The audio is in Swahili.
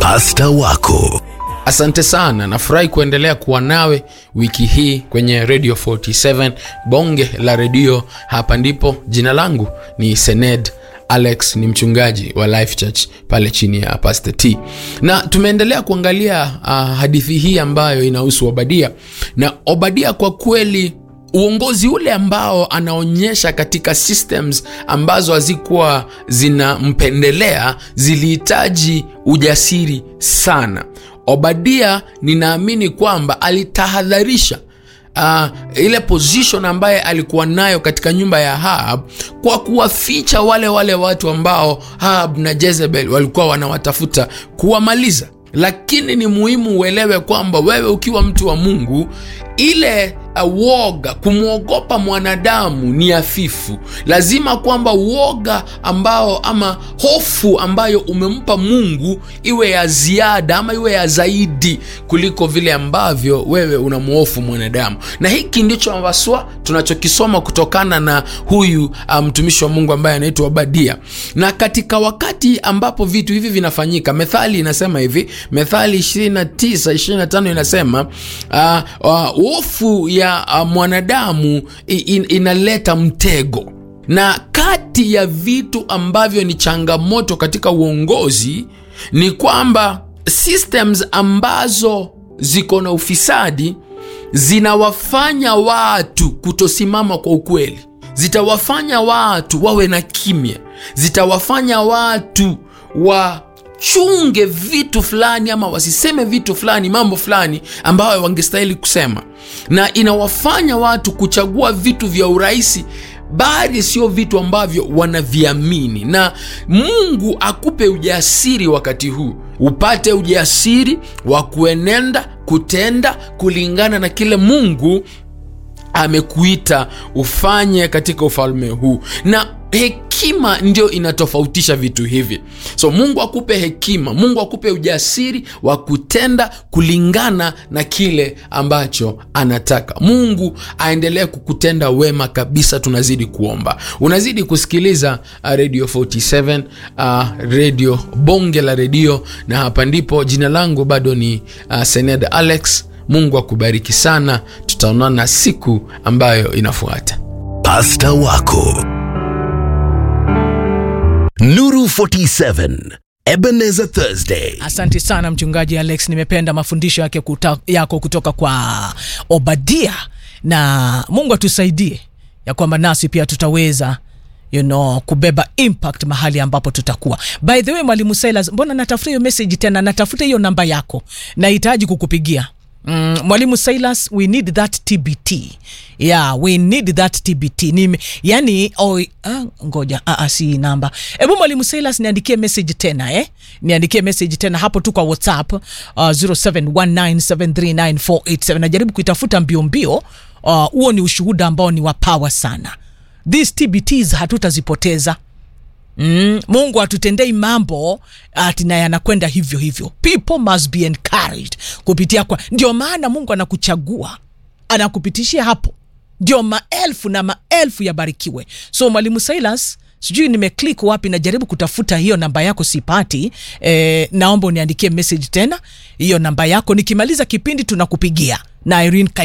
Pasta wako Asante sana, nafurahi kuendelea kuwa nawe wiki hii kwenye Radio 47 bonge la redio. Hapa ndipo jina langu ni Sened Alex, ni mchungaji wa Life Church pale chini ya Pastor T, na tumeendelea kuangalia uh, hadithi hii ambayo inahusu Obadia na Obadia kwa kweli uongozi ule ambao anaonyesha katika systems ambazo hazikuwa zinampendelea zilihitaji ujasiri sana. Obadia ninaamini kwamba alitahadharisha uh, ile position ambaye alikuwa nayo katika nyumba ya Ahab kwa kuwaficha wale wale watu ambao Ahab na Jezebel walikuwa wanawatafuta kuwamaliza. Lakini ni muhimu uelewe kwamba wewe ukiwa mtu wa Mungu, ile uh, woga kumwogopa mwanadamu ni hafifu. Lazima kwamba woga ambao ama hofu ambayo umempa Mungu iwe ya ziada ama iwe ya zaidi kuliko vile ambavyo wewe unamhofu mwanadamu, na hiki ndicho ambaswa tunachokisoma kutokana na huyu mtumishi um, wa Mungu ambaye anaitwa Obadia. Na katika wakati ambapo vitu hivi vinafanyika, Methali inasema hivi, Methali 29 25 inasema hofu uh, uh, ya uh, mwanadamu in, inaleta mtego na kati ya vitu ambavyo ni changamoto katika uongozi ni kwamba systems ambazo ziko na ufisadi zinawafanya watu kutosimama kwa ukweli, zitawafanya watu wawe na kimya, zitawafanya watu wachunge vitu fulani ama wasiseme vitu fulani, mambo fulani ambayo wangestahili kusema, na inawafanya watu kuchagua vitu vya urahisi bali sio vitu ambavyo wanaviamini. Na Mungu akupe ujasiri wakati huu, upate ujasiri wa kuenenda kutenda kulingana na kile Mungu amekuita ufanye katika ufalme huu, na hekima ndio inatofautisha vitu hivi. So Mungu akupe hekima, Mungu akupe ujasiri wa kutenda kulingana na kile ambacho anataka. Mungu aendelee kukutenda wema kabisa. Tunazidi kuomba, unazidi kusikiliza Radio 47, uh, radio bonge la redio, na hapa ndipo jina langu bado ni uh, Sened Alex. Mungu akubariki sana, tutaonana siku ambayo inafuata. Pasta wako Nuru 47 Ebenezer Thursday. Asante sana mchungaji Alex, nimependa mafundisho yake kuta, yako kutoka kwa Obadia, na Mungu atusaidie ya kwamba nasi pia tutaweza you know, kubeba impact mahali ambapo tutakuwa. By the way, mwalimu Silas, mbona natafuta hiyo message tena? Natafuta hiyo namba yako, nahitaji kukupigia Mm, mwalimu Silas, we need that TBT. Yeah, we need that TBT. Ni, yani oh, ah, ngoja ah, ah, si namba. Hebu mwalimu Silas niandikie message tena eh? Niandikie message tena hapo tu kwa WhatsApp uh, 0719739487. Najaribu kuitafuta mbio mbio. Huo uh, ni ushuhuda ambao ni wa power sana. These TBTs hatutazipoteza. Mm, Mungu atutendei mambo ati na yanakwenda hivyo hivyo. People must be encouraged kupitia kwa, ndio maana Mungu anakuchagua anakupitishia hapo, ndio maelfu na maelfu yabarikiwe. So mwalimu Silas, sijui nimeclick wapi, najaribu kutafuta hiyo namba yako sipati. E, naomba uniandikie message tena hiyo namba yako, nikimaliza kipindi tunakupigia na Irene